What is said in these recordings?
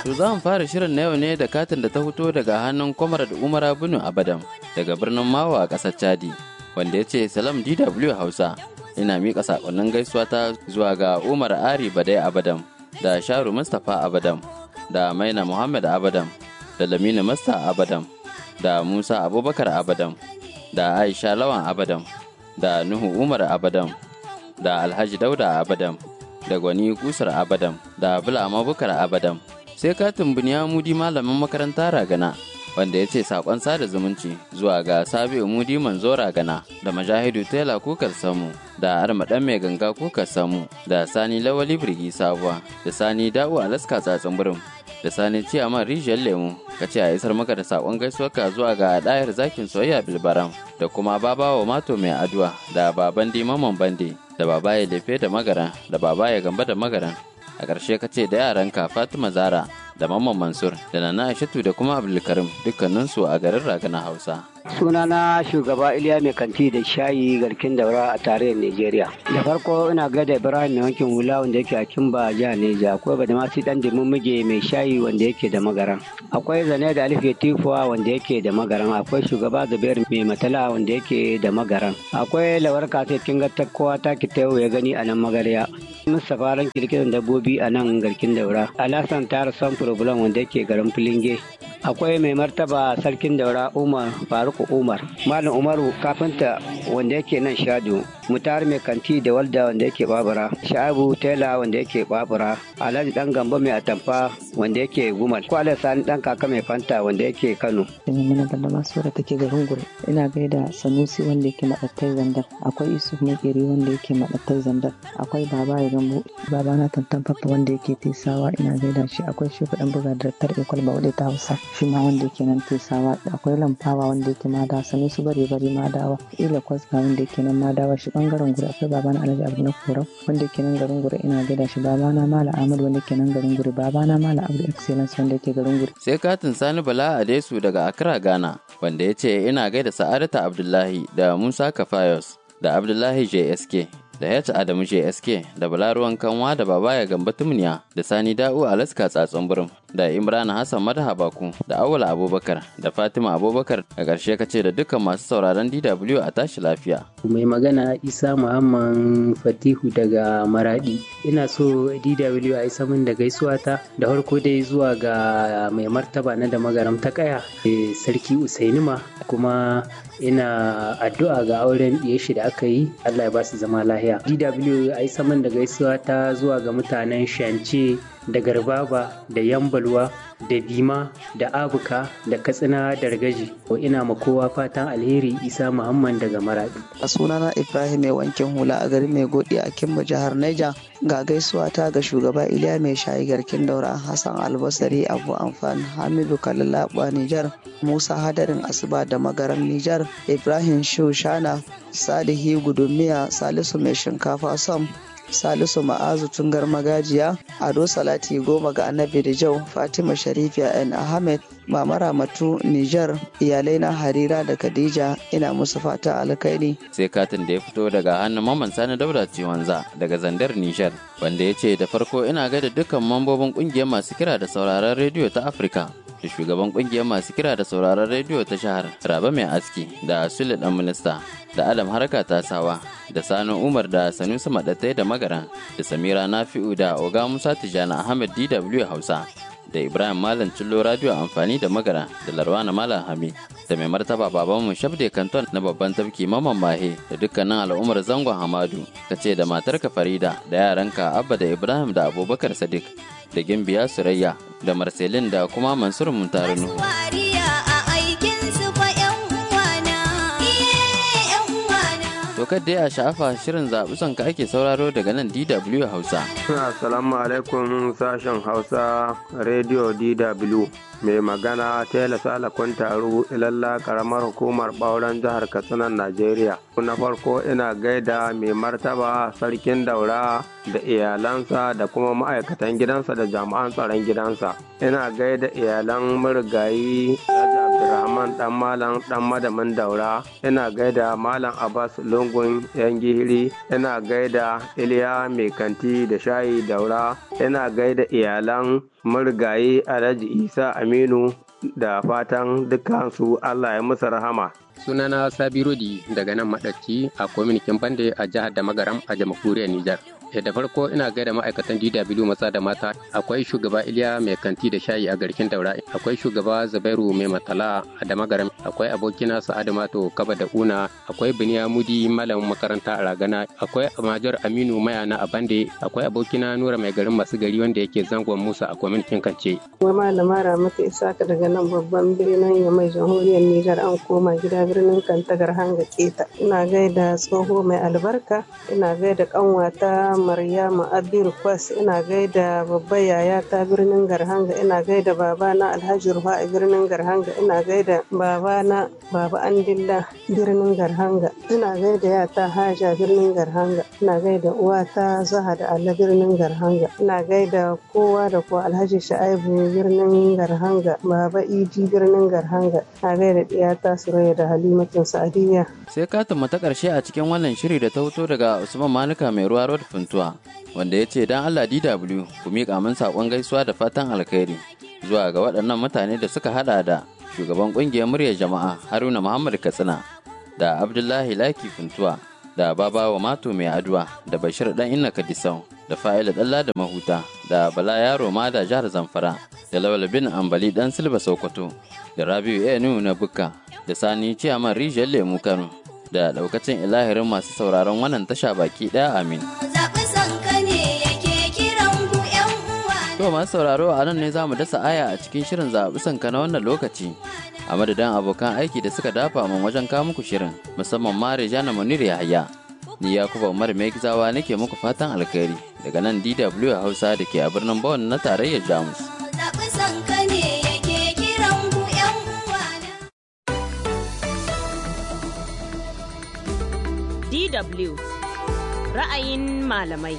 To za mu fara shirin na yau ne da katin da ta fito daga hannun kwamar da Umar Abinu Abadam daga birnin Mawa a ƙasar Chadi wanda ya ce Salam DW Hausa ina miƙa saƙonnin gaisuwa ta zuwa ga Umar Ari Badai Abadam da Sharu Mustapha Abadam da Maina Muhammad Abadam da Lamina Masta Abadam da Musa Abubakar Abadam da Aisha Lawan Abadam da Nuhu Umar Abadam da Alhaji Dauda Abadam da Gwani Kusar Abadam da Bula Mabukar Abadam sai katin buniya mudi malamin makaranta ragana wanda ya ce sakon sada zumunci zuwa ga sabi'u mudi manzo ragana da majahidu tela kukar samu da armaɗan mai ganga kukar samu da sani lawali birgi sabuwa da sani da'u alaska tsatsin birin da sani ciyaman rijiyar lemu ka ce a isar maka da sakon gaisuwarka zuwa ga ɗayar zakin soyayya bilbaram da kuma babawa mato mai aduwa da baban dimaman bande da baba ya lefe da magaran da baba ya gamba da magaran a ƙarshe ka ce da yaranka fatima zara da mamman mansur da nana aishatu da kuma abdulkarim dukkaninsu a garin ragana hausa sunana shugaba iliya mai kanti da shayi garkin daura a tarayyar nigeria da farko ina gada ibrahim mai wankin hula wanda yake a kimba jihar neja akwai badamasi dan muge mai shayi wanda yake da magaran akwai zane da alif tifuwa wanda yake da magaran akwai shugaba zubair mai matala wanda yake da magaran akwai lawar kasa kin ga kowa ta ki ya gani a nan magarya mustapha ran kirkiran dabbobi a nan garkin daura alasan tara san problem wanda yake garin filinge akwai mai martaba sarkin daura umar faruku umar malam umaru kafinta wanda yake nan shadu mutar mai kanti da walda wanda yake babura sha'abu tela wanda yake babura alhaji dan gamba mai atamfa wanda yake gumal kwale sani dan kaka mai fanta wanda yake kano mana banda masu da take garin gure ina gaida sanusi wanda yake madattai zandar akwai isuf makeri wanda yake madattai zandar akwai baba ya gambo baba na tantan fafa wanda yake tesawa ina gaida shi akwai shi dan buga da tar ikwal ba ta hausa shi ma wanda yake nan tesawa akwai lamfawa wanda yake madawa sanusi bare bare madawa ila kwasga wanda yake nan madawa shi bangaren gure akwai baba na alhaji abu na korau wanda yake nan garin gure ina gaida shi baba na mala ahmad wanda yake nan garin gure baba na mala abu excellence wanda yake garin gure sai katin sani bala adesu daga accra ghana wanda ya ce ina gaida sa'adata abdullahi da musa kafayos da abdullahi jsk da ya Adamu JSK da Balaruwan Kanwa da Babaya Gamba Tumniya da Sani Da'u Alaska Tsatsun Burum da Imran Hassan Madaha Baku da Awala Abubakar da Fatima Abubakar a ƙarshe kace da dukkan masu sauraron DW a tashi lafiya. Mai magana Isa Muhammad Fatihu daga Maradi. Ina so DW a isa min da gaisuwa ta da farko dai zuwa ga mai martaba na da magaram ta kaya Sarki Usainima kuma ina addu'a ga auren ɗiye shi da aka yi Allah ya ba su zama lahiya. DW a yi saman da gaisuwa ta zuwa ga mutanen Shance da Garbaba da Yambalwa da Bima da Abuka da Katsina da Ragaji. Ina ma kowa fatan alheri Isa Muhammad daga Maradi. A sunana Ibrahim mai wankin hula a garin mai godi a Kimba jihar Niger ga gaisuwa ta ga shugaba Iliya mai shayi garkin daura Hassan Albasari Abu Amfan Hamidu Kalilaba Nijar Musa Hadarin Asuba da Magaram Nijar Ibrahim Shushana Salihi Gudumiya Salisu mai shinkafa Sam Salisu Ma'azu Tungar Magajiya, Ado Salati Goma ga Annabi Rijau, Fatima Sharifiya N. Ahmed, Mama Ramatu Nijar, iyalai na Harira da Khadija ina musu fata alkhairi. Sai katin da ya fito daga hannun Maman Sani Dauda Ciwanza daga Zandar Nijar, wanda ya ce da farko ina gaida dukkan mambobin kungiyar masu kira da sauraron rediyo ta Afirka. da shugaban kungiyar masu kira da sauraron rediyo ta shahar Raba Mai Aski da Sule Dan Minista da Adam Harka Tasawa da Sani Umar da Sanusi Madatai da Magaran da Samira Nafi'u da Oga Musa Tijjani Ahmed DW Hausa da Ibrahim Malam Cillo Radio Amfani da Magara da Larwana Malam Hami da mai martaba babanmu Shabde Kanton na babban tafki Maman Mahe da dukkanin al'ummar zangon Hamadu ka ce da matarka Farida da yaranka Abba da Ibrahim da Abubakar Sadiq da Gimbiya Surayya da Marcelin da kuma Mansur Muntarinu. To dai a sha'afa shirin zaɓi son ka ake sauraro daga nan DW Hausa. Assalamu alaikum sashen Hausa Radio DW. Mai magana Tela Sala Kuntaru ilalla karamar hukumar ɓauren jihar Katsina Najeriya. Na farko ina gaida mai martaba sarkin daura da iyalansa da kuma ma'aikatan gidansa da jami'an tsaron gidansa. Ina gaida iyalan marigayi Raja abdulrahman dan malam dan madamin daura ina gaida malam abbas lungun yan gihiri ina gaida iliya mai kanti da shayi daura ina gaida iyalan marigayi alhaji isa aminu da fatan dukansu allah ya musu rahama sunana sabi rodi daga nan maɗaci a kwaminikin bande a jihar da magaram a jamhuriyar nijar da farko ina gaida ma'aikatan DW maza da mata akwai shugaba Iliya mai kanti da shayi a garkin daura akwai shugaba Zubairu mai matala a damagaram akwai abokina Sa'adu Mato Kaba da Una akwai Biniya Mudi malamin makaranta a Ragana akwai Major Aminu Mayana a Bande akwai abokina Nura mai garin masu gari wanda yake zangon Musa a kwamitin Kance. Wai malama Ramatu Isaka daga nan babban birnin Yamai jamhuriyar Nijar an koma gida birnin Kantagar Hanga Keta ina gaida tsoho mai albarka ina gaida kanwata Maryama Abir Kwas ina gaida babba yaya ta birnin Garhanga ina gaida baba na Alhaji Rufa a birnin Garhanga ina gaida baba na Baba Andilla birnin Garhanga ina gaida yata Haja birnin Garhanga ina gaida uwata Zaha da Allah birnin Garhanga ina gaida kowa da kowa Alhaji Sha'ibu birnin Garhanga Baba Idi birnin Garhanga ina gaida diyata Suraya da Halimatun Sa'adiyya sai katin ta karshe a cikin wannan shiri da ta fito daga Usman Manuka mai ruwa Road Funtuwa wanda ya ce dan Allah DW ku miƙa min saƙon gaisuwa da fatan alkhairi zuwa ga waɗannan mutane da suka hada da shugaban ƙungiyar muryar jama'a Haruna Muhammad Katsina da Abdullahi Laki Funtuwa da Babawa Mato mai aduwa da Bashir dan Inna Kadisau da Fa'ila Dalla da Mahuta da Bala Yaro ma da jihar Zamfara da Lawal bin Ambali dan Silba Sokoto da Rabiu Enu na Bukka da Sani Ciyaman Rijiyar Lemu Kano da daukacin ilahirin masu sauraron wannan tasha baki ɗaya amin. To masu sauraro a nan ne za mu dasa aya a cikin shirin zaɓi sanka na wannan lokaci. A madadin abokan aiki da suka dafa min wajen kawo muku shirin musamman ma Rejana Munir Yahaya. Ni Yakuba Umar Mai Gizawa nake muku fatan alkhairi daga nan DW Hausa da ke a birnin Bonn na tarayyar Jamus. Zaɓi sanka ne yake kiran ku 'yan uwana. DW ra'ayin malamai.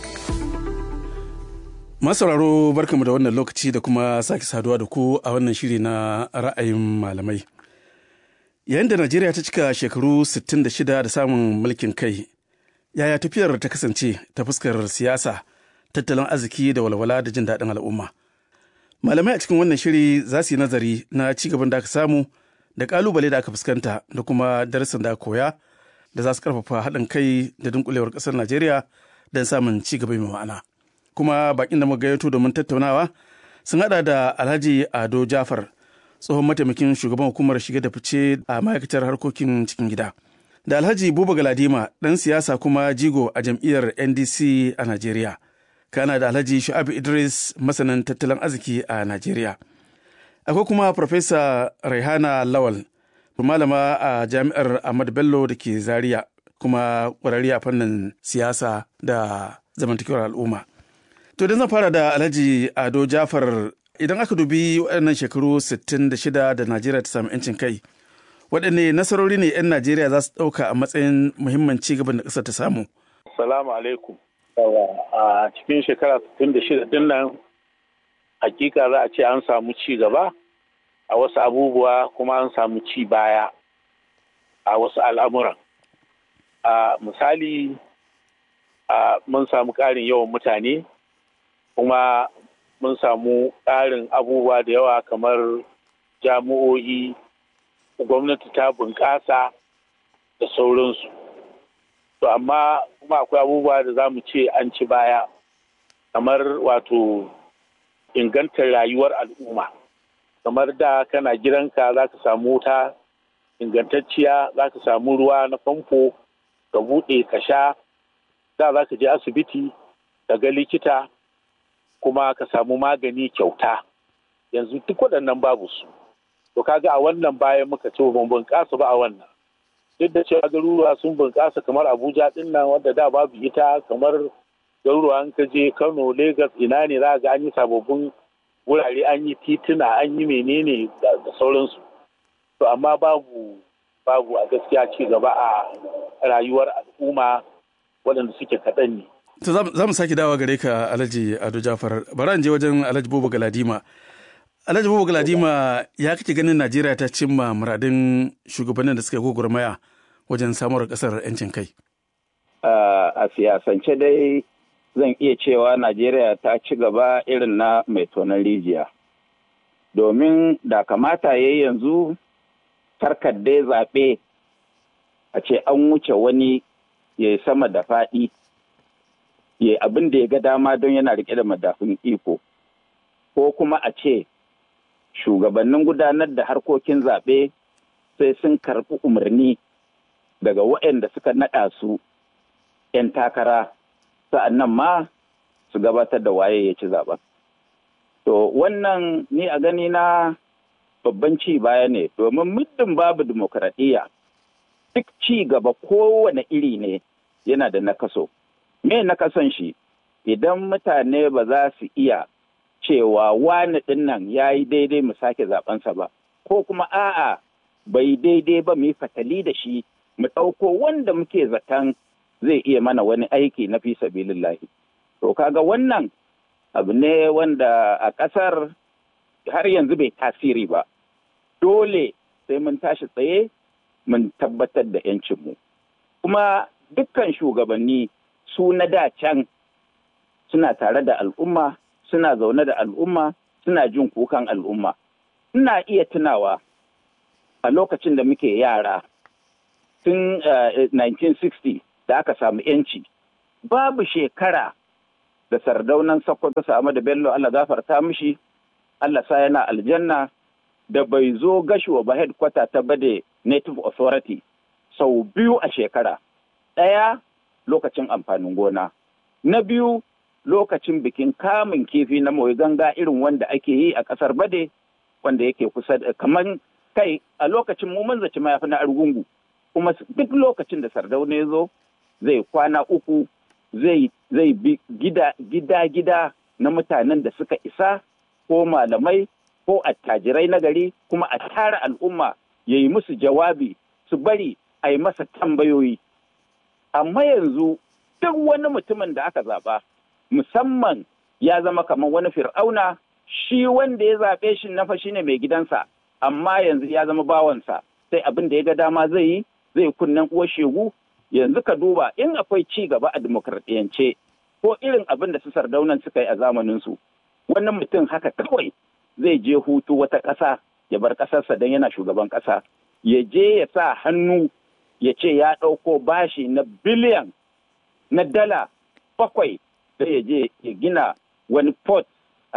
Masauraro barkamu da wannan lokaci da kuma sake saduwa da ku a wannan shiri na ra'ayin malamai. Yayin da Najeriya ta cika shekaru 66 da samun mulkin kai, yaya tafiyar ta kasance ta fuskar siyasa, tattalin arziki da walwala da jin daɗin al'umma. Malamai a cikin wannan shiri za su yi nazari na ci gaban da aka samu da ƙalubale da aka fuskanta da kuma darasin da aka koya da za su ƙarfafa haɗin kai da dunkulewar ƙasar Najeriya don samun ci gaba mai ma'ana. kuma bakin da muka gayyato domin tattaunawa sun hada da alhaji ado jafar tsohon mataimakin shugaban hukumar shige da fice a ma'aikatar harkokin cikin gida da alhaji buba galadima dan siyasa kuma jigo a jam'iyyar ndc a najeriya kana da alhaji shu'abu idris masanin tattalin arziki a najeriya akwai kuma farfesa raihana lawal malama a jami'ar ahmad bello da ke zaria kuma ƙwararri a fannin siyasa da zamantakewar al'umma To idan zan fara da Alhaji Ado Jafar idan aka dubi waɗannan shekaru 66 da Najeriya ta samu 'yancin kai, waɗanne nasarori ne 'yan Najeriya za su ɗauka a matsayin muhimman ci gaban da ƙasar ta samu? Salamu alaikum. A cikin shekara 66 din nan hakika za a ce an samu ci gaba a wasu abubuwa kuma an samu ci baya a wasu al'amuran. A misali, mun samu ƙarin yawan mutane kuma mun samu ƙarin abubuwa da yawa kamar jami'o'i gwamnati ta bunƙasa da sauransu to amma kuma akwai abubuwa da za mu ce an ci baya kamar wato ingantar rayuwar al'umma kamar da kana gidanka za ka samu wuta ingantacciya za ka samu ruwa na famfo ka buɗe ka sha da za ka je asibiti ka ga likita kuma ka samu magani kyauta yanzu duk waɗannan babu su to kaga a wannan bayan muka ce ban bunƙasa ba a wannan duk da cewa garuruwa sun bunƙasa kamar abuja ɗin nan wanda da babu ita kamar garuruwa an ka je kano lagos ina ne za ga an yi sababbin wurare an yi tituna an yi menene da sauransu to amma babu babu a gaskiya ci gaba a rayuwar al'umma waɗanda suke kaɗan ne To za mu sake dawa gare ka Alhaji Ado Jafar. Bara je wajen Alhaji Bobo Galadima. Alhaji Bubu Galadima ya kake ganin Najeriya ta cimma muradin shugabannin da suka yi gwagwarmaya wajen samuwar kasar 'yancin kai? A siyasance dai zan iya cewa Najeriya ta ci gaba irin na mai tonon rijiya. Domin da kamata ya yi yanzu tarkar dai zaɓe a ce an wuce wani ya yi sama da faɗi, ya abin da ya ga dama don yana riƙe da madafun iko, ko kuma a ce shugabannin gudanar da harkokin zaɓe sai sun karɓi umarni daga waɗanda suka naɗa su 'yan takara sa'annan ma su gabatar da waye ya ci zaɓen. To wannan ni a gani na babban ci baya ne domin muddin babu dimokuraɗiyya duk ci gaba kowane iri ne yana da nakaso. Me nakason shi idan mutane ba za su iya cewa wani ɗin nan ya yi daidai mu sake zaɓensa ba, ko kuma a'a bai daidai ba mu yi fatali da shi mu ɗauko wanda muke zaton zai iya mana wani aiki na fi sabilillahi. To kaga wannan abu ne wanda a ƙasar har yanzu bai tasiri ba. Dole sai mun tashi tsaye mun tabbatar da 'yancinmu. Kuma dukkan shugabanni su na da can suna tare da al'umma suna zaune da al'umma suna jin kukan al'umma. Ina iya tunawa a lokacin da muke yara tun 1960 da aka samu yanci babu shekara da sardaunan Sokoto samu da Bello Allah gafarta mishi Allah sa yana aljanna da bai zo gashuwa ba headquarter ta bade Native Authority sau biyu a shekara ɗaya lokacin amfanin gona na biyu lokacin bikin kamun kifi na mai ganga irin wanda ake yi a ƙasar bade wanda yake kusa da kamar kai a lokacin mu mun zaci mayafi na argungu kuma duk lokacin da sardauna ya zo zai kwana uku zai zai bi gida gida gida na mutanen da suka isa ko malamai ko attajirai na gari kuma a tara al'umma ya yi musu jawabi su bari a yi masa tambayoyi amma yanzu duk wani mutumin da aka zaba musamman ya zama kamar wani fir'auna shi wanda ya zaɓe shi na fa shine mai gidansa amma yanzu ya zama bawansa sai abin da ya ga dama zai yi zai kunnen uwar shegu yanzu ka duba in akwai ci gaba a dimokuraɗiyance ko irin abin da su sardaunan suka yi a zamaninsu wannan mutum haka kawai zai je hutu wata ƙasa ya bar ƙasarsa don yana shugaban ƙasa ya je ya sa hannu ya ce ya ɗauko bashi na biliyan na dala bakwai sai ya je ya gina wani port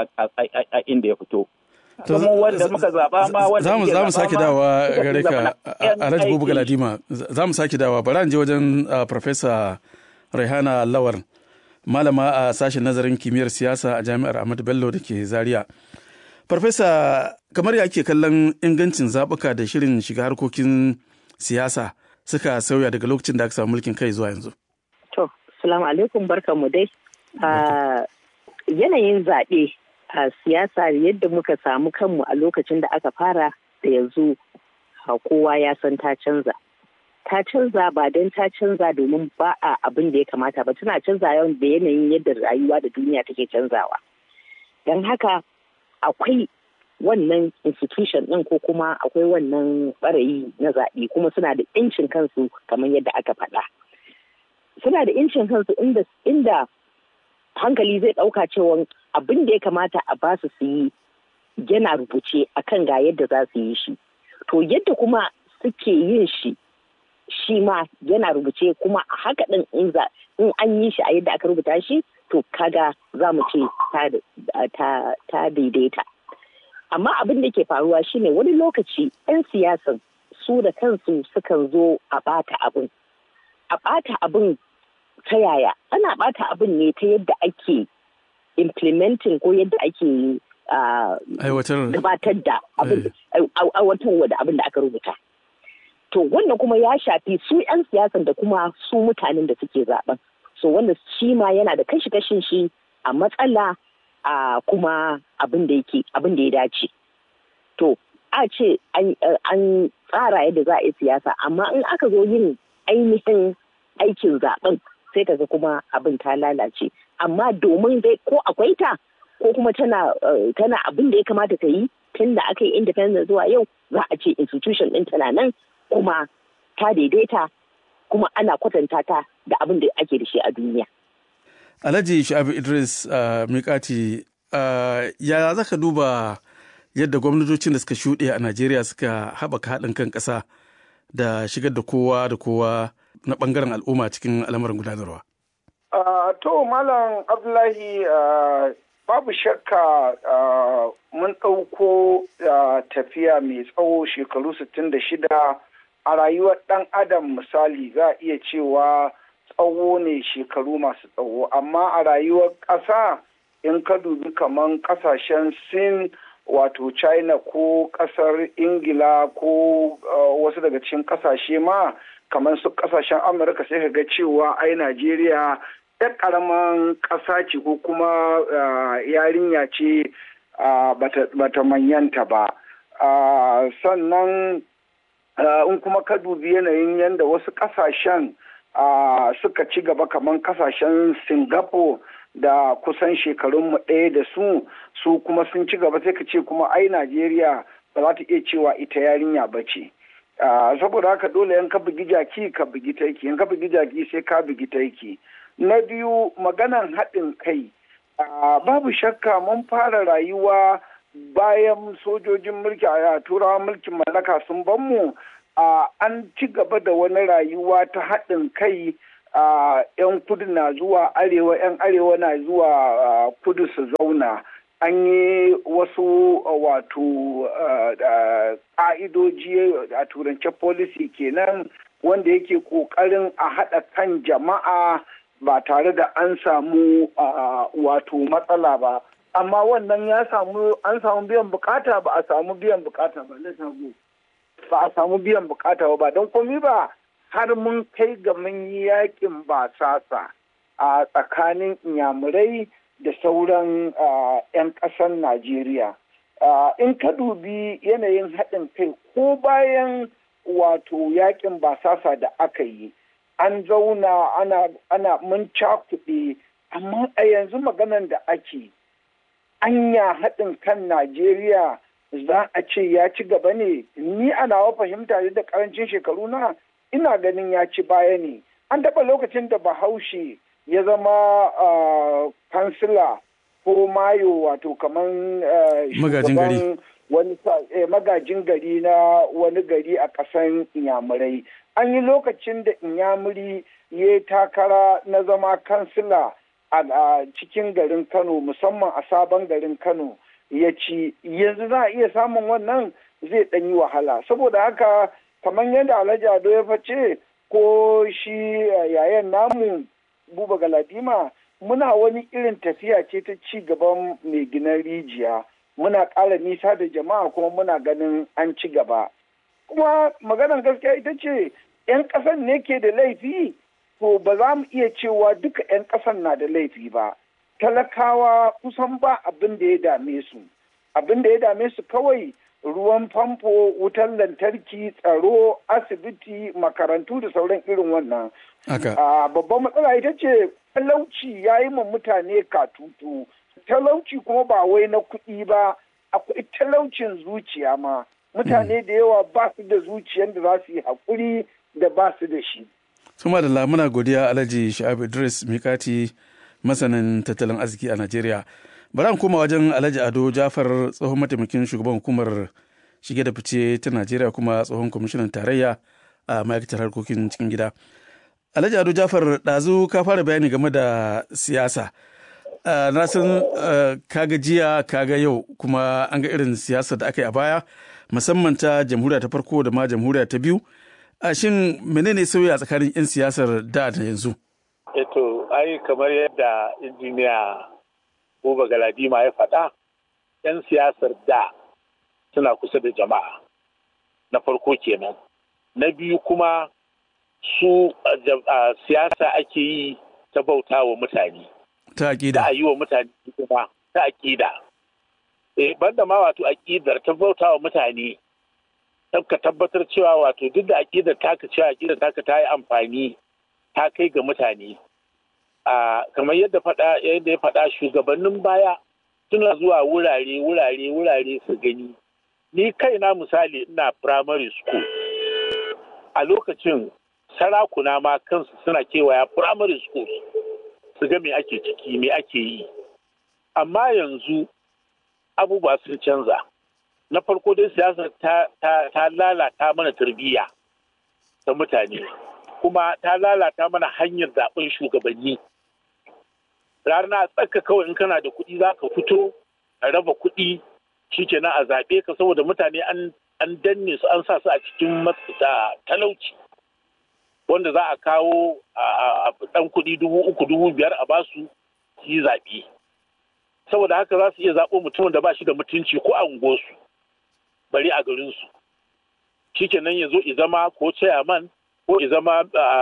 a inda ya fito. Kuma wanda muka zaɓa ma wanda za mu za mu sake dawa gare ka Alhaji Bubu Galadima za mu sake dawa bari je wajen Professor Raihana Lawar malama a sashen nazarin kimiyyar siyasa a Jami'ar Ahmadu Bello da ke Zaria. Farfesa kamar ya ake kallon ingancin zaɓuka da shirin shiga harkokin siyasa suka sauya daga lokacin da aka samu mulkin kai zuwa yanzu. To, salamu alaikum barkanmu dai. Yanayin zaɓe a siyasa yadda muka samu kanmu a lokacin da aka fara da yanzu kowa ya san ta canza. Ta canza ba don ta canza domin ba a abin da ya kamata ba tana canza yawan da yanayin yadda rayuwa da duniya take canzawa. Don haka akwai wannan institution ɗin ko kuma akwai wannan ɓarayi na zaɓe kuma suna da incin kansu kamar yadda aka faɗa. Suna da incin kansu inda, inda hankali zai ɗauka cewa abin da ya kamata a ba su yi yana rubuce akan ga yadda za su yi shi. To yadda kuma suke yin shi shi ma yana rubuce kuma a haka ɗin in an yi shi a yadda aka rubuta shi to kaga za mu ce ta daidaita. Amma abin da ke faruwa shine wani lokaci 'yan siyasan su da kansu sukan zo a bata abin. A bata abin ta yaya? Ana bata abin ne ta yadda ake implementing ko yadda ake gabatar da aiwatarwa da abin da aka rubuta. To wannan kuma ya shafi su 'yan siyasan da kuma su mutanen da suke zaben. So wanda shi ma yana da kashi-kashin shi a matsala a kuma abin da yake abin da ya dace. To a ce an tsara yadda za a yi siyasa amma in aka zo yin ainihin aikin zaben sai kaga kuma abin ta lalace amma domin dai ko akwai ta ko kuma tana tana abin da ya kamata ta yi tun da aka yi independent zuwa yau za a ce institution ɗin tana nan kuma ta daidaita kuma ana kwatanta ta da abin da ake da shi a duniya. Alhaji Shu'abu Idris uh, Mikati uh, ya za ka duba yadda gwamnatocin da suka shuɗe a Najeriya suka haɓaka haɗin kan ƙasa da shigar da kowa da kowa na ɓangaren al'umma cikin al'amuran gudanarwa. Uh, to Malam Abdullahi babu shakka mun ɗauko tafiya mai tsawo shekaru 66 a rayuwar ɗan adam misali za a iya cewa tsawo ne shekaru masu tsawo amma a rayuwar ƙasa in ka dubi kaman ƙasashen sin wato china ko ƙasar ingila ko wasu daga cikin ƙasashe ma kamar su ƙasashen amurka sai ka ga cewa ai najeriya ɗan ƙaramin ƙasa ce ko kuma yarinya ce bata manyanta ba sannan in kuma ka dubi yanayin yadda wasu ƙasashen suka ci gaba kamar ƙasashen singapore da kusan shekarunmu ɗaya da su su kuma sun ci gaba sai ka ce kuma ai najeriya ba za ta iya cewa ita yarinya ba ce saboda haka dole yan ka bugi jaki ka bugi taiki yan ka bugi jaki sai ka bugi taiki na biyu maganan haɗin kai babu shakka mun fara rayuwa bayan sojojin mulki a turawa mulkin mallaka sun ban mu an ci gaba da wani rayuwa ta haɗin kai yan kudu na zuwa arewa yan arewa na zuwa kudu su zauna an yi wasu wato ƙa'idoji a turance policy kenan wanda yake ƙoƙarin a haɗa kan jama'a ba tare da an samu wato matsala ba amma wannan ya samu an samu biyan bukata ba a samu biyan bukata ba na samu ba a samu biyan bukata ba don komi ba har mun kai ga mun yi yakin basasa a tsakanin inyamurai da sauran 'yan ƙasar najeriya in ka dubi yanayin haɗin kai ko bayan wato yakin basasa da aka yi an zauna ana, ana mun cakuɗe amma a yanzu maganan da ake anya haɗin kan najeriya za a ce ya ci gaba ne ni a nawa fahimta da karancin shekaru na ina ganin ya ci baya ne an taɓa lokacin da bahaushe ya zama kansila ko mayo wato kamar shugaban wani magajin gari na wani gari a ƙasan inyamurai an yi lokacin da inyamuri ya takara na zama kansila a cikin garin kano musamman a sabon garin kano ya ci yanzu za a iya samun wannan zai ɗan yi wahala saboda haka kamar yadda alhaji ado ya face ko shi yayan namu buba galadima muna wani irin tafiya ce ta ci gaban mai ginan rijiya muna ƙara nisa da jama'a kuma muna ganin an ci gaba kuma maganar gaskiya ita ce 'yan ƙasan ne ke da laifi to ba za mu iya cewa duka 'yan ƙasan na da laifi ba talakawa kusan ba abin da ya dame su abin da ya dame su kawai ruwan famfo wutar lantarki tsaro asibiti makarantu da sauran irin wannan babban matsala ita ce talauci ya yi ma mutane katutu talauci kuma ba wai na kuɗi ba akwai talaucin zuciya ma mutane da yawa ba su da zuciyar da za su yi haƙuri da ba su da shi Suma da lamuna godiya Alhaji Sha'abu Idris Mikati masanin tattalin arziki a Najeriya. Bari an koma wajen Alhaji Ado Jafar tsohon mataimakin shugaban hukumar shige da fice ta Najeriya kuma tsohon kwamishinan tarayya a ma'aikatar harkokin cikin gida. Alhaji Ado Jafar ɗazu ka fara bayani game da siyasa. Na san kaga jiya kaga yau kuma an ga irin siyasa da aka yi a baya musamman ta jamhuriya ta farko da ma jamhuriya ta biyu. a shin menene sauya tsakanin 'yan siyasar da da yanzu? Eto, ai kamar yadda injiniya Buba Galadima ya faɗa, 'yan siyasar da suna kusa da jama'a na farko kenan. Na biyu kuma su siyasa ake yi ta bauta wa mutane. Ta aƙida. Ta yi wa mutane kuma ta aƙida. Eh, banda ma wato aƙidar ta bauta wa mutane. ka tabbatar cewa wato duk da aƙidar taka cewa aƙidar taka ta yi amfani ta kai ga mutane kamar yadda faɗa yadda ya faɗa shugabannin baya suna zuwa wurare wurare wurare su gani ni kaina misali ina primary school a lokacin sarakuna ma kansu suna kewaya primary schools su ga me ake ciki me ake yi amma yanzu abubuwa sun canza na farko dai siyasa ta, ta, ta lalata mana tarbiyya ta mutane kuma ta lalata mana hanyar zaben shugabanni rana tsaka kawai in kana da kuɗi za ka fito a raba kuɗi shikenan a zaɓe ka saboda mutane an an danne su an sa su a cikin da talauci wanda za a kawo a ɗan kuɗi dubu uku dubu biyar a basu su yi zaɓe saboda haka za su iya zaɓo mutumin da ba shi da mutunci ko a unguwarsu bari a garinsu shikenan ya zo zama ko chairman ko zama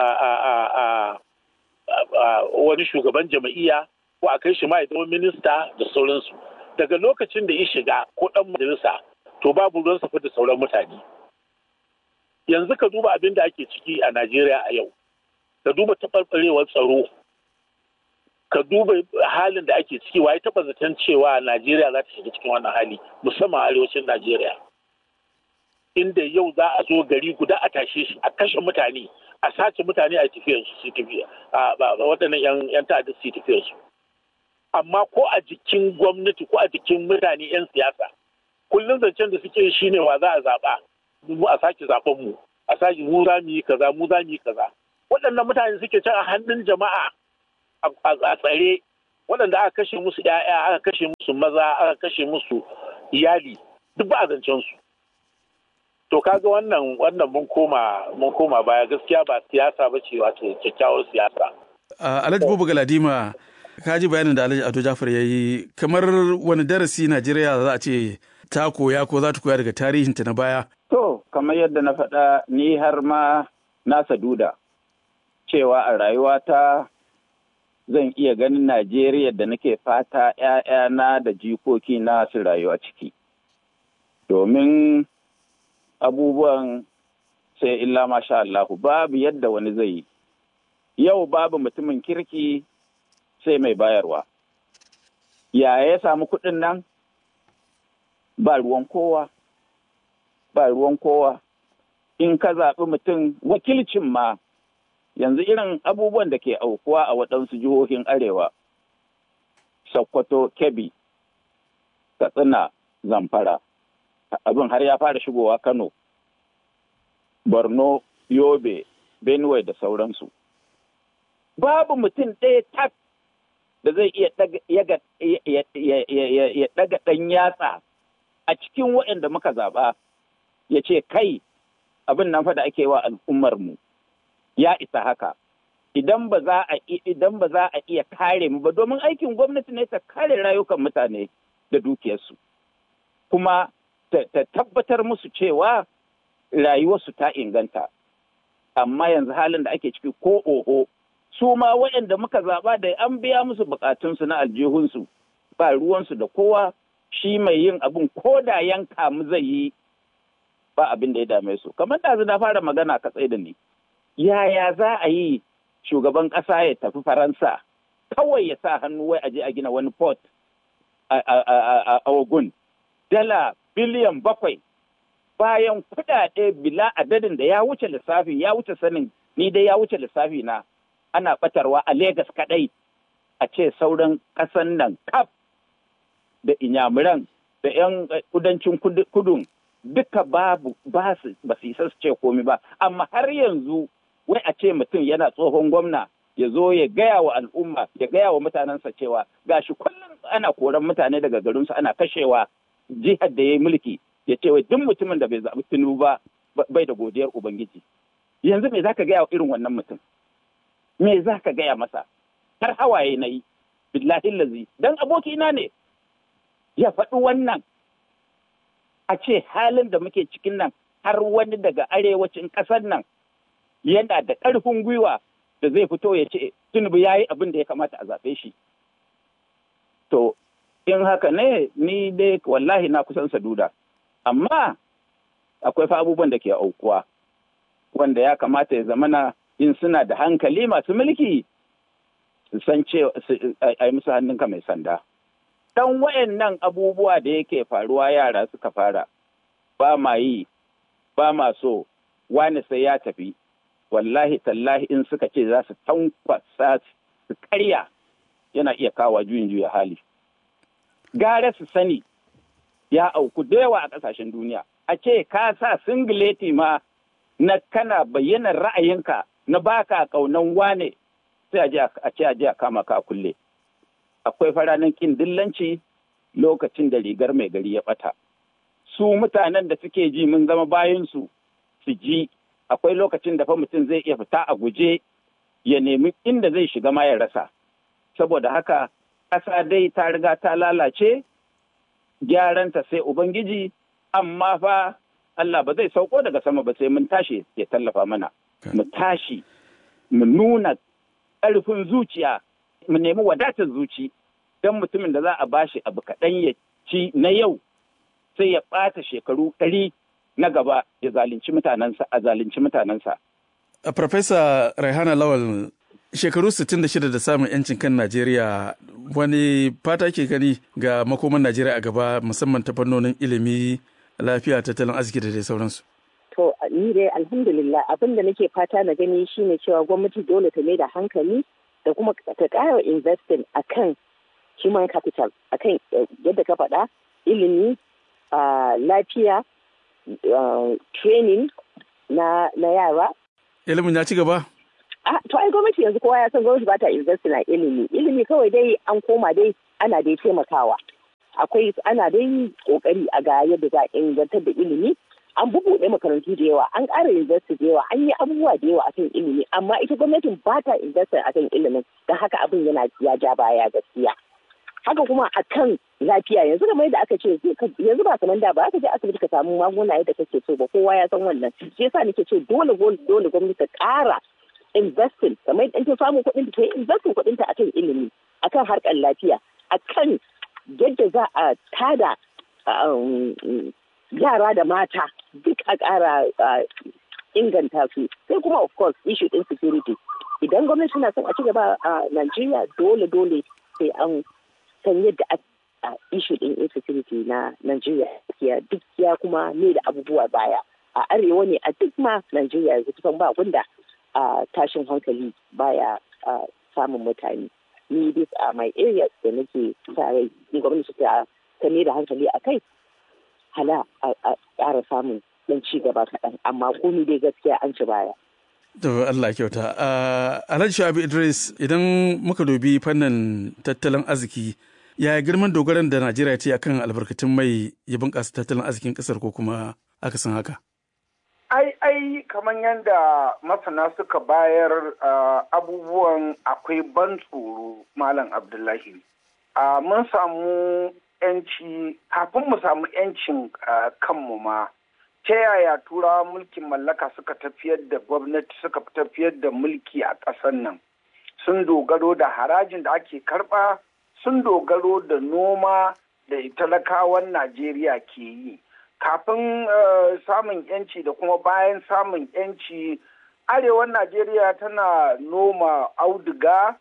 wani shugaban jama'iyya ko a kai shi ma ya zama minista da sauransu daga lokacin da ya shiga ko ɗan majalisa to babu ruwan safa da sauran mutane yanzu ka duba abin da ake ciki a najeriya a yau ka duba taɓarɓarewar tsaro ka duba halin da ake ciki waye taɓa zaton cewa najeriya za ta shiga cikin wannan hali musamman arewacin najeriya inda yau za a zo gari guda a tashe shi a kashe mutane a sace mutane a tafiyar su tafiya waɗannan yan ta'adda su tafiyar su amma ko a jikin gwamnati ko a jikin mutane 'yan siyasa kullum zancen da suke shi ne wa za a zaɓa mu a sake zaɓen mu a sake mu za mu yi kaza mu za mu yi kaza waɗannan mutane suke can a hannun jama'a a tsare waɗanda aka kashe musu 'ya'ya aka kashe musu maza aka kashe musu iyali duk ba a zancen su to kaga wannan wannan mun koma mun koma baya gaskiya ba siyasa ba ce wato kyakkyawar siyasa Alhaji Bubu Galadima ka ji bayanin da Alhaji Ado Jafar ya yi kamar wani darasi Najeriya za a ce ta koya ko za ta koya daga tarihinta na baya To, kamar yadda na faɗa ni har ma na saduda cewa a rayuwata zan iya ganin Najeriya da nake fata ‘ya'yana da jikoki na su rayuwa ciki. Domin abubuwan sai illa masha Allahu babu yadda wani zai yi. Yau babu mutumin kirki sai mai bayarwa. Ya ya samu kuɗin nan? Ba ruwan kowa. ba ruwan kowa in ka zaɓi mutum wakilcin ma yanzu irin abubuwan da ke aukuwa a waɗansu jihohin arewa sokoto kebbi katsina zamfara abin har ya fara shigowa kano borno yobe benue da sauransu babu mutum ɗaya tak da zai iya ɗaga ɗan yatsa a cikin waɗanda muka zaɓa ya ce kai abin nan fa da ake wa al'ummarmu ya isa haka idan ba za a idan ba za a iya kare mu ba domin aikin gwamnati ne ta kare rayukan mutane da dukiyarsu kuma ta tabbatar musu cewa rayuwarsu ta inganta amma yanzu halin da ake ciki ko oho su ma waɗanda muka zaɓa da an biya musu bukatunsu na aljihunsu ba ruwansu da kowa shi mai yin abin ko da yanka mu zai yi ba abin da ya dame su kamar da na fara magana ka tsaye da ni yaya za a yi shugaban ƙasa ya tafi faransa kawai ya sa hannu wai aje a gina wani port a ogun dala biliyan bakwai bayan kuɗaɗe bila adadin da ya wuce lissafi ya wuce sanin ni dai ya wuce lissafi na ana batarwa a Legas kaɗai a ce sauran ƙasan nan kaf da inyamuran da 'yan kudancin kudun duka babu ba su ba su isa su ce komi ba amma har yanzu wai a ce mutum yana tsohon gwamna ya zo ya gaya wa al'umma ya gaya wa mutanensa cewa gashi kullum ana koran mutane daga garinsu ana kashewa jihar da ya yi mulki ya ce wai duk mutumin da bai zaɓi tinubu ba bai da godiyar ubangiji yanzu me zaka gaya wa irin wannan mutum me zaka gaya masa har hawaye na yi billahi lazi dan abokina ne ya faɗi wannan a ce halin da muke cikin nan har wani daga arewacin ƙasar nan yana da ƙarfin gwiwa da zai fito ya ce tunubu ya yi abin da ya kamata a zaɓe shi. To, in haka ne ni dai wallahi na kusan saduda. Amma akwai fa abubuwan da ke aukuwa wanda ya kamata ya zamana in suna da hankali masu mulki su san cewa a yi musu hannunka mai sanda. dan wayannan abubuwa da yake faruwa yara suka fara ba ma yi ba ma so wani sai ya tafi wallahi tallahi in suka ce za su tankwasa su karya yana iya kawo juyin juya hali gara su sani ya auku da yawa a ƙasashen duniya a ce ka sa singileti ma na kana bayyana ra'ayinka na baka kaunan wane sai a ce a je a kama ka kulle akwai faranin kin dillanci lokacin da rigar mai gari ya bata su mutanen da suke ji mun zama bayansu su ji akwai lokacin da fa mutum zai iya fita a guje ya nemi inda zai shiga ma ya rasa saboda haka ƙasa dai ta riga ta lalace gyaranta sai ubangiji amma fa Allah ba zai sauko daga sama ba sai mun tashi ya tallafa mana mu tashi mu nuna ƙarfin zuciya mu nemi wadatar zuci don mutumin da za a bashi abu kaɗan ya ci na yau sai ya ɓata shekaru ɗari na gaba ya zalunci mutanensa a zalunci mutanensa. Farfesa Raihana Lawal shekaru 66 da samun 'yancin kan Najeriya wani fata ke gani ga makoman Najeriya a gaba musamman ta fannonin ilimi, lafiya, tattalin arziki da dai sauransu. To ni dai alhamdulillah abin da nake fata na gani shine cewa gwamnati dole ta mai da hankali da kuma ta ƙara investing akan human capital akan yadda ka faɗa ilimi lafiya training na yara ilimin ya ci gaba to ai gwamnati yanzu kowa ya san gwamnati ba ta investing a ilimi ilimi kawai dai an koma dai ana dai taimakawa akwai ana dai kokari a ga yadda za a ingantar da ilimi an bubuɗe makarantu da yawa an ƙara investi da yawa an yi abubuwa da yawa akan ilimi amma ita gwamnatin ba ta investi akan ilimin don haka abin yana ya ja baya gaskiya haka kuma akan lafiya yanzu kamar yadda aka ce yanzu ba kamar da ba aka je asibiti ka samu magunguna yadda kake so ba kowa ya san wannan shi yasa nake ce dole dole gwamnati ta ƙara investing kamar yadda ta samu kuɗin ta yi investing kuɗin ta akan ilimi akan harkar lafiya akan yadda za a tada yara da mata duk a ƙara inganta su sai kuma of course issue din security idan gwamnati na son a ci gaba a Najeriya dole dole sai an san yadda a issue din insecurity na Najeriya ya duk ya kuma ne da abubuwa baya a arewa ne a duk ma Najeriya yanzu kusan ba wanda a tashin hankali baya samun mutane ni this are my areas da nake sa rai gwamnati ta ta ne da hankali a kai hala a ƙara samun ɗan ci gaba kaɗan amma komi dai gaskiya an ci baya. To Allah kyauta. Alhaji Shabi Idris idan muka dubi fannin tattalin arziki ya girman dogaran da Najeriya ce akan albarkatun mai ya bunƙasa tattalin arzikin ƙasar ko kuma aka san haka? Ai, ai, kamar yadda masana suka bayar abubuwan akwai ban tsoro Malam Abdullahi. Mun samu yanci kafin mu samu yancin kanmu ma ta yaya turawa mulkin mallaka suka tafiyar da gwamnati suka tafiyar da mulki a ƙasar nan sun dogaro da harajin da ake karɓa sun dogaro da noma da talakawan najeriya ke yi kafin samun yanci da kuma bayan samun yanci arewan najeriya tana noma auduga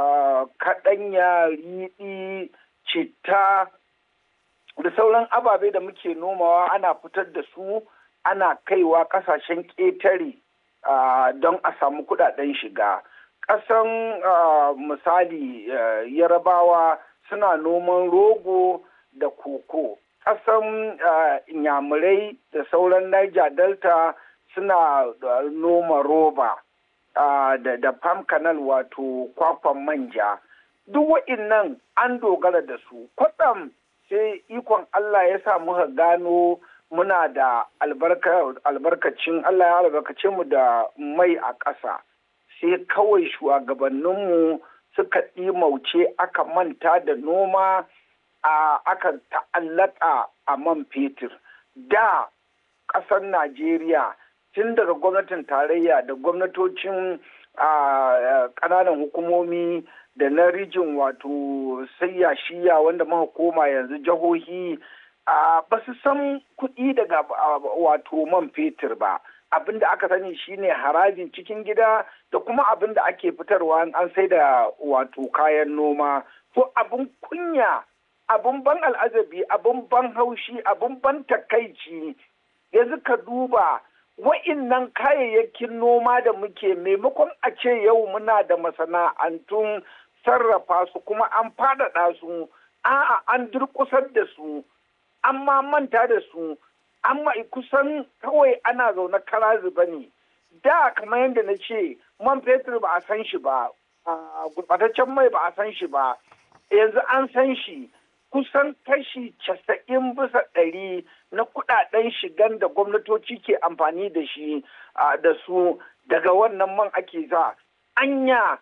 kaɗanya riɗi citta da sauran ababe da muke nomawa ana fitar da su ana kaiwa kasashen ƙetare don a samu kudaden shiga ƙasan misali yarabawa suna noman rogo da koko ƙasan inyamurai da sauran niger delta suna noma roba da palm canal wato kwakwan manja duk wa'innan an dogara da su kwatsam sai ikon Allah ya sa muka gano muna da albarkacin Allah ya albarkace mu da mai a ƙasa sai kawai shugabanninmu suka ɗimauce aka manta da noma a aka ta'allaka a man fetur da ƙasar Najeriya tun daga gwamnatin tarayya da gwamnatocin ƙananan hukumomi da na rijin wato sayya shiya wanda muka koma yanzu jihohi ba su san kuɗi daga wato man fetur ba abin da aka sani shine harajin cikin gida da kuma abin da ake fitarwa an sai da wato kayan noma ko abin kunya abin ban al'ajabi abin ban haushi abin ban takaici yanzu ka duba wa'innan kayayyakin noma da muke maimakon a ce yau muna da masana'antun sarrafa su kuma an faɗaɗa su a'a an durƙusar da su an ma manta da su an ma kusan kawai ana zaune kara zuba ne da kamar yadda na ce man fetur ba a san shi ba gurɓataccen mai ba a san shi ba yanzu an san shi kusan kashi casa'in bisa ɗari na kuɗaɗen shigan da gwamnatoci ke amfani da shi da su daga wannan man ake za anya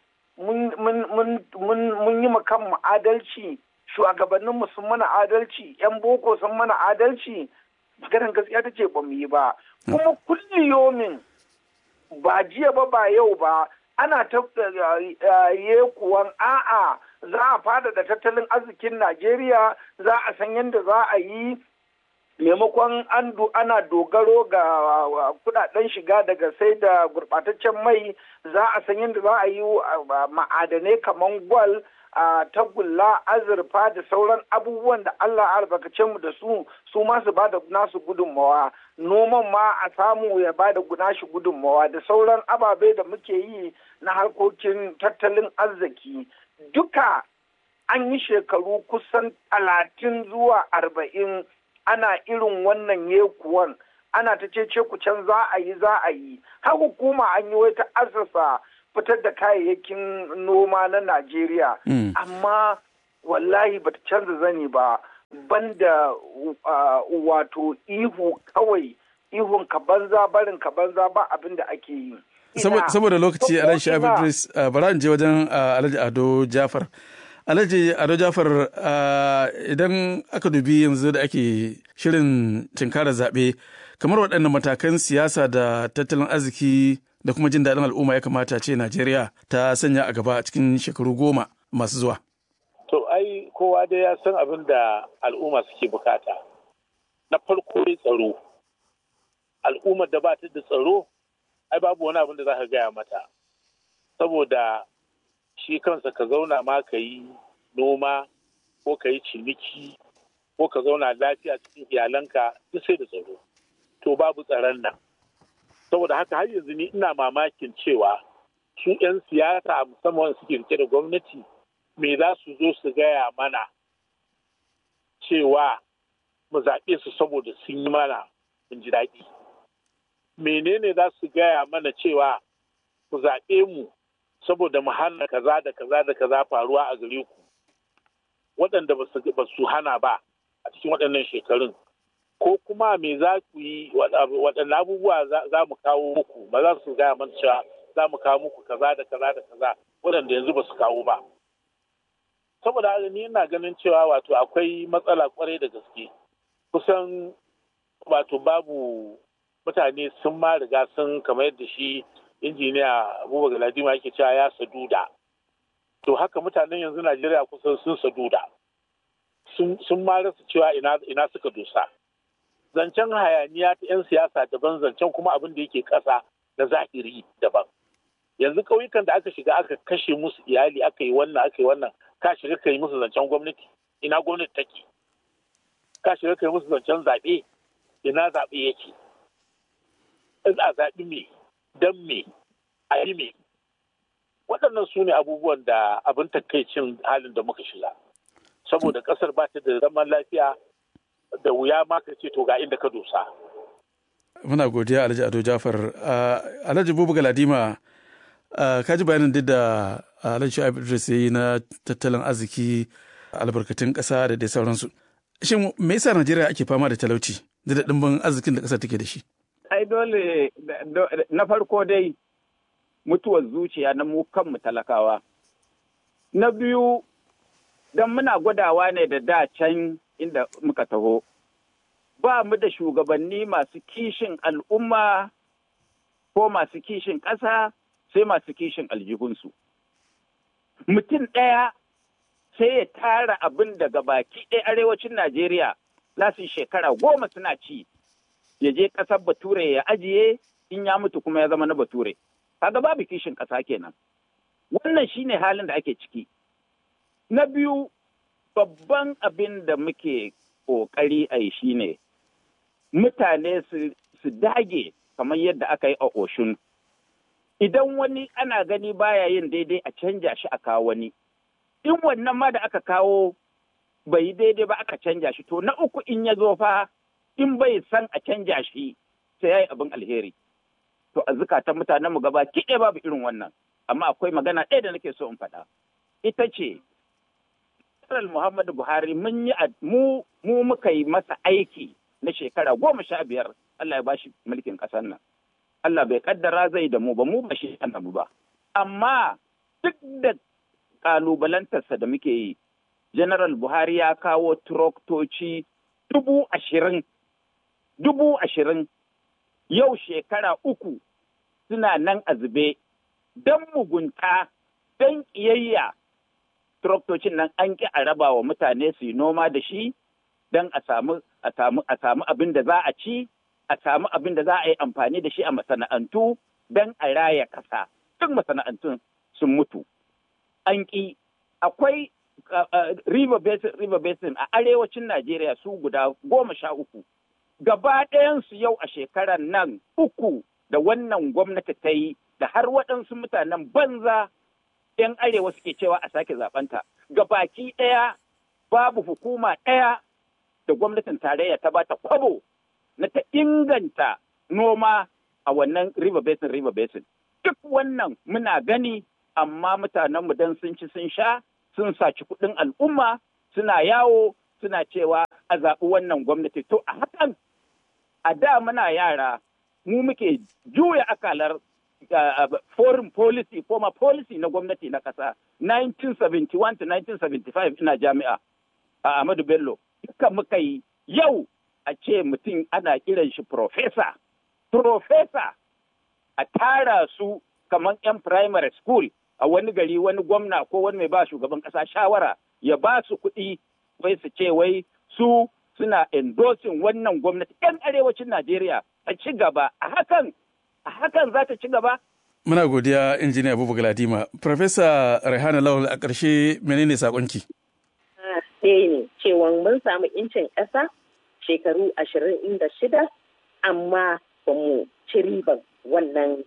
mun yi kanmu adalci shugabanninmu sun mana adalci 'yan boko sun mana adalci maganar gaskiya ta ce ba mu yi ba kuma kulli yomin ba jiya ba ba yau ba ana ta kuwan a'a za a fadada tattalin arzikin najeriya za a san yadda za a yi maimakon an ana dogaro ga kudaden shiga daga sai da gurbataccen mai za a san yadda za a yi ma'adanai kamar gwal a tagulla azurfa da sauran abubuwan da Allah albarkace mu da su su ma su bada nasu gudunmawa noman ma a samu ya bada nashi gudunmawa da sauran ababe da muke yi na harkokin tattalin arziki duka an yi shekaru kusan talatin zuwa arba'in ana irin wannan yekuwan ana ta cece ku can za a yi za a yi har hukuma an yi wata asasa fitar da kayayyakin noma na Najeriya. Amma wallahi bata canza zani ba banda wato ihu kawai ihun ka banza barin ka banza ba abin da ake yi. Saboda lokaci Alhaji Shabi Idris bara in je wajen Alhaji Ado Jafar. Alhaji Ado Jafar idan aka dubi yanzu da ake shirin tinkara zaɓe kamar waɗannan matakan siyasa da tattalin arziki da kuma jin daɗin al'umma ya kamata ce Najeriya ta sanya a gaba cikin shekaru goma masu zuwa. To ai kowa dai ya san abin da al'umma suke bukata. Na farko dai tsaro. Al'ummar da ba ta da tsaro, ai babu wani abin da za ka gaya mata. Saboda shi kansa ka zauna ma ka yi noma ko ka yi ciniki ko ka zauna lafiya cikin iyalanka duk sai da tsaro. To babu tsaron nan. saboda haka har yanzu ni ina mamakin cewa su 'yan siyasa musamman suke rike da gwamnati me za su zo su gaya mana cewa mu zaɓe su saboda sun yi mana mun ji daɗi menene za su gaya mana cewa ku zaɓe mu saboda mu hana kaza da kaza da kaza faruwa a gare ku waɗanda ba su hana ba a cikin waɗannan shekarun ko kuma me za ku yi waɗanne abubuwa za mu kawo muku ba za su gaya mana cewa za mu kawo muku kaza da kaza da kaza waɗanda yanzu ba su kawo ba saboda haka ni ina ganin cewa wato akwai matsala kwarai da gaske kusan wato babu mutane sun ma riga sun kamar yadda shi injiniya abubakar galadima yake cewa ya saduda to haka mutanen yanzu najeriya kusan sun saduda sun ma rasa cewa ina suka dosa zancen hayaniya ta 'yan siyasa daban zancen kuma abin da yake ƙasa na zahiri daban yanzu ƙauyukan da aka shiga aka kashe musu iyali aka yi wannan aka yi wannan ka shiga ka yi musu zancen gwamnati ina gwamnati take ka shiga ka yi musu zancen zaɓe ina zaɓe yake a zaɓi me don me a yi me waɗannan su ne abubuwan da abin takaicin halin da muka shiga saboda ƙasar ba ta da zaman lafiya da wuya ma ka ce to ga inda ka dosa. Muna godiya Alhaji Ado Jafar. Alhaji Bubu Galadima, ka ji bayanin duk da Alhaji Shu'aib Idris ya yi na tattalin arziki albarkatun ƙasa da dai sauransu. Shin me yasa Najeriya ake fama da talauci da ɗimbin arzikin da ƙasar take da shi? Ai dole na farko dai mutuwar zuciya na mu kanmu talakawa. Na biyu don muna gwadawa ne da da can inda muka taho. Ba mu da shugabanni masu kishin al'umma ko masu kishin ƙasa sai masu kishin aljihunsu. Mutum ɗaya sai ya tara abin daga baki ɗaya arewacin Najeriya za su shekara goma suna ci, ya je ƙasar Bature ya ajiye in ya mutu kuma ya zama na Bature. Kaga babu kishin ƙasa kenan. Wannan shine halin da ake ciki. Na biyu, babban abin da muke ƙoƙari a yi shine mutane su dage kamar yadda aka yi a oshun idan wani ana gani baya yin daidai a canja shi a kawo wani in wannan ma da aka kawo bai yi daidai ba aka canja shi to na uku in ya zo fa in bai san a canja shi sai ya yi abin alheri to a zukatan mutanen mu gaba kiɗe babu irin wannan amma akwai magana ɗaya da nake so in faɗa ita ce General Muhammadu Buhari mun yi mu mu muka yi masa aiki na shekara goma sha biyar Allah ya bashi mulkin ƙasar nan Allah bai kaddara zai da mu ba mu ba shi annabi ba amma duk da kalubalantarsa da muke yi General Buhari ya kawo turoktoci dubu ashirin dubu ashirin yau shekara uku suna nan a zube don mugunta don ƙiyayya traktocin nan an ƙi a raba wa mutane su yi noma da shi don a samu a samu abin da za a ci a samu abin da za a yi amfani da shi a masana'antu don a raya ƙasa duk masana'antun sun mutu an ƙi akwai river basin river basin a arewacin Najeriya su guda goma sha uku gaba ɗayansu yau a shekarar nan uku da wannan gwamnati ta yi da har waɗansu mutanen banza 'yan arewa suke cewa a sake zaɓenta. Gabaki ɗaya babu hukuma ɗaya da gwamnatin tarayya ta bata kwabo na ta inganta noma a wannan river basin river basin. Duk wannan muna gani amma mutanenmu don sun ci sun sha sun saci kuɗin al'umma suna yawo suna cewa a zaɓi wannan gwamnati. To a hakan a da muna yara mu muke juya akalar uh, foreign policy former policy na gwamnati na ƙasa 1971 to 1975 ina jami'a a Ahmadu Bello duka muka yi yau a ce mutum ana kiran shi professor professor a tara su kamar 'yan primary school a wani gari wani gwamna ko wani mai ba shugaban ƙasa shawara ya ba su kuɗi wai su ce wai su suna endorsing wannan gwamnati 'yan arewacin Najeriya a ci gaba a hakan a hakan za ta ci gaba Muna godiya injiniya Abubu Galadima. Profesa Rehana Lawal a ƙarshe menene sakonki? Ɗaya ne cewa mun samu incin ƙasa shekaru ashirin da shida amma ba mu ci riban wannan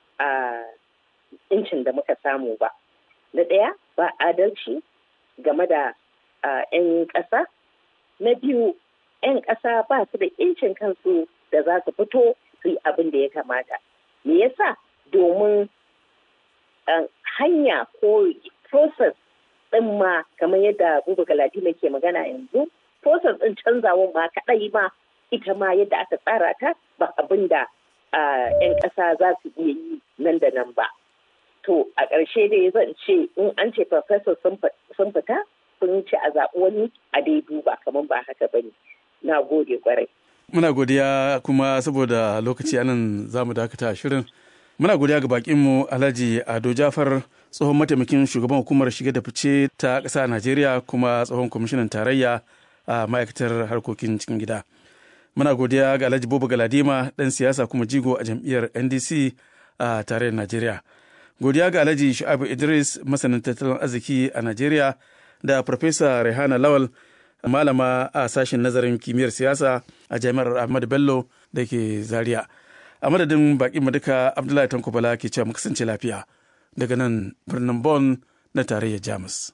incin da muka samu ba. Na ɗaya ba adalci game da 'yan ƙasa. Na biyu 'yan ƙasa ba su da incin kansu da za su fito su yi abin da ya kamata. Me yasa? domin hanya ko process ɗin ma kamar yadda Buba Galadima ke magana yanzu process ɗin canzawa ma kaɗai ma ita ma yadda aka tsara ta ba abin da 'yan ƙasa za su iya yi nan da nan ba. To a ƙarshe dai zan ce in an ce professor sun fita sun ci a zaɓi wani a dai duba kamar ba haka ba ne. Na gode kwarai. Muna godiya kuma saboda lokaci anan za mu dakata shirin. Muna godiya ga bakinmu Alhaji Ado Jafar tsohon mataimakin shugaban hukumar shige da fice ta ƙasa a Najeriya kuma tsohon kwamishinan tarayya a ma'aikatar harkokin cikin gida. Muna godiya ga Alhaji Bobo Galadima ɗan siyasa kuma jigo a jam'iyyar NDC a tarayyar Najeriya. Godiya ga Alhaji Shu'abu Idris masanin tattalin arziki a Najeriya da Farfesa Rehana Lawal malama a sashen nazarin kimiyyar siyasa a jami'ar Ahmadu Bello da ke Zaria. a madadin baƙin mu duka abdullahi tanko bala ke cewa mu kasance lafiya daga nan birnin Bon na tarayyar jamus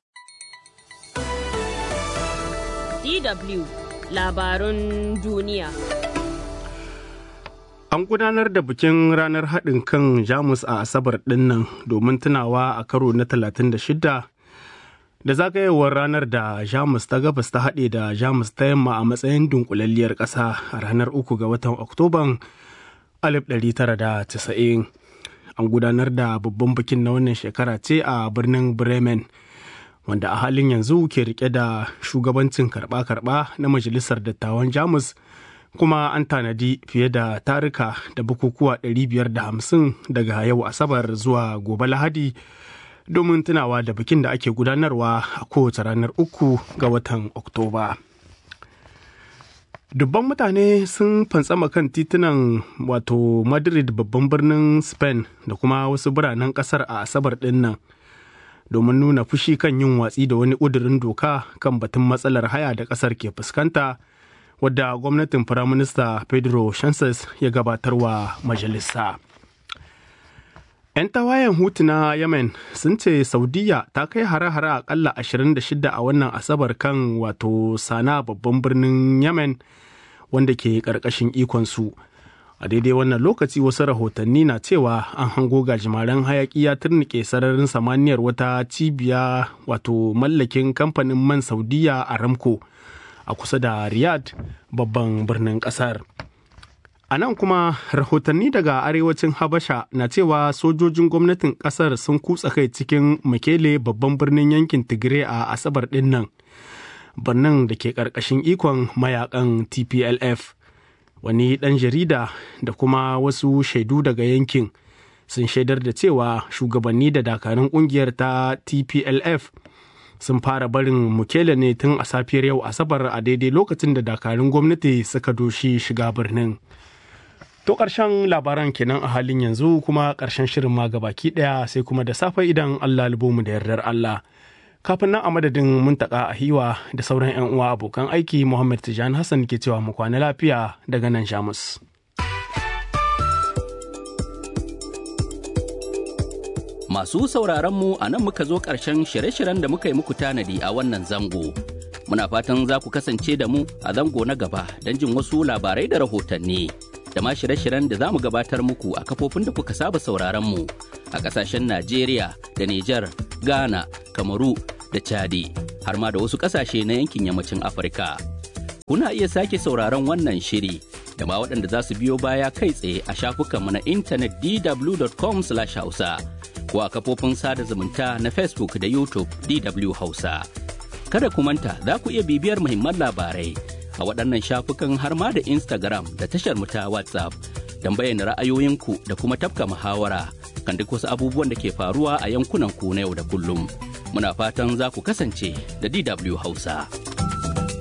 DW labarun duniya An gudanar da bikin ranar haɗin kan Jamus a Asabar ɗinnan domin tunawa a karo na 36 da zagayewar ranar da Jamus ta gabas ta haɗe da Jamus ta yamma a matsayin dunkulalliyar ƙasa a ranar uku ga watan Oktoban 1990 an gudanar da babban bikin na wannan shekara ce a birnin bremen wanda a halin yanzu ke rike da shugabancin karba-karba na majalisar dattawan jamus kuma an tanadi fiye da tarika da bukukuwa 550 daga yau asabar zuwa gobe lahadi domin tunawa da bikin da ake gudanarwa a kowace ranar uku ga watan oktoba. dubban mutane sun fantsama kan titunan wato madrid babban birnin spain da kuma wasu biranen kasar a asabar din nan domin nuna fushi kan yin watsi da wani ƙudurin doka kan batun matsalar haya da ƙasar ke fuskanta wadda gwamnatin firaminista pedro sanchez ya gabatarwa majalisa 'yan tawayen hutu na yemen sun ce saudiya ta kai hare-hare akalla 26 a wannan asabar kan wato sana babban birnin yemen wanda ke ƙarƙashin ikonsu a daidai wannan lokaci wasu rahotanni na cewa an hango gajimaren hayaki ya turnike sararin samaniyar wata cibiya wato mallakin kamfanin man saudiya a ramko a kusa da riyadh babban birnin kasar a nan kuma rahotanni daga arewacin habasha na cewa sojojin gwamnatin kasar sun kutsa kai cikin makele babban birnin yankin tigray a asabar din nan birnin da ke ƙarƙashin ikon mayakan tplf wani ɗan jarida da kuma wasu shaidu daga yankin sun shaidar da cewa shugabanni da dakarun ƙungiyar ta tplf sun fara barin mukele ne tun a safiyar yau asabar a daidai lokacin da dakarun gwamnati suka doshi shiga birnin to ƙarshen labaran kenan a halin yanzu kuma ƙarshen shirin ma gabaki ɗaya sai kuma da safe idan allah mu da yardar allah kafin nan a madadin muntaka a hiwa da sauran 'yan uwa abokan aiki muhammad tijani hassan ke cewa mu kwana lafiya daga nan jamus masu sauraron mu a nan muka zo ƙarshen shirye-shiryen da muka yi muku tanadi a wannan zango muna fatan za ku kasance da mu a zango na gaba don jin wasu labarai da rahotanni da ma shirye-shiryen da za mu gabatar muku a kafofin da kuka saba sauraron mu a ƙasashen najeriya da nijar ghana kamaru da chadi har ma da wasu ƙasashe na yankin yammacin afirka kuna iya sake sauraron wannan shiri da ma waɗanda za su biyo baya kai tsaye a shafukanmu na intanet dw.com hausa ko a kafofin sada zumunta na facebook da youtube dw hausa kada ku manta za ku iya bibiyar muhimman labarai a waɗannan shafukan har ma da instagram da tashar mu ta whatsapp don bayyana ra'ayoyinku da kuma tafka muhawara kan duk wasu abubuwan da ke faruwa a yankunan ku na yau da kullum. Muna fatan za ku kasance da DW Hausa.